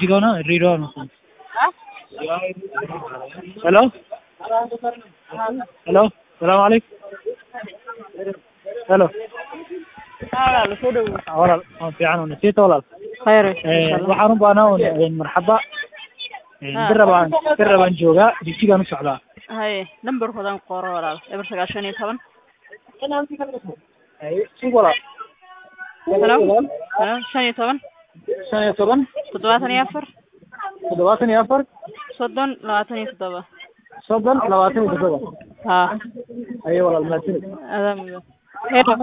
jijjiga ነው ድሬዳዋ ነው ሄሎ ሄሎ ሰላም አለይኩም ሄሎ walaal soo dhawow walaal waan fiican oo nasiita walaal khayr waxaan u baahnaa un marxaba bir rabaan bir rabaan joogaa jijjigaan u socdaa haye nambarkoodan qoro walaal eber sagaashan iyo toban sug walaal halo halo shan iyo toban shan iyo toban toddobaatan iyo afar toddobaatan iyo afar soddon labaatan iyo toddoba soddon labaatan iyo toddoba ha ayo walaal mahadsanid adaa mudan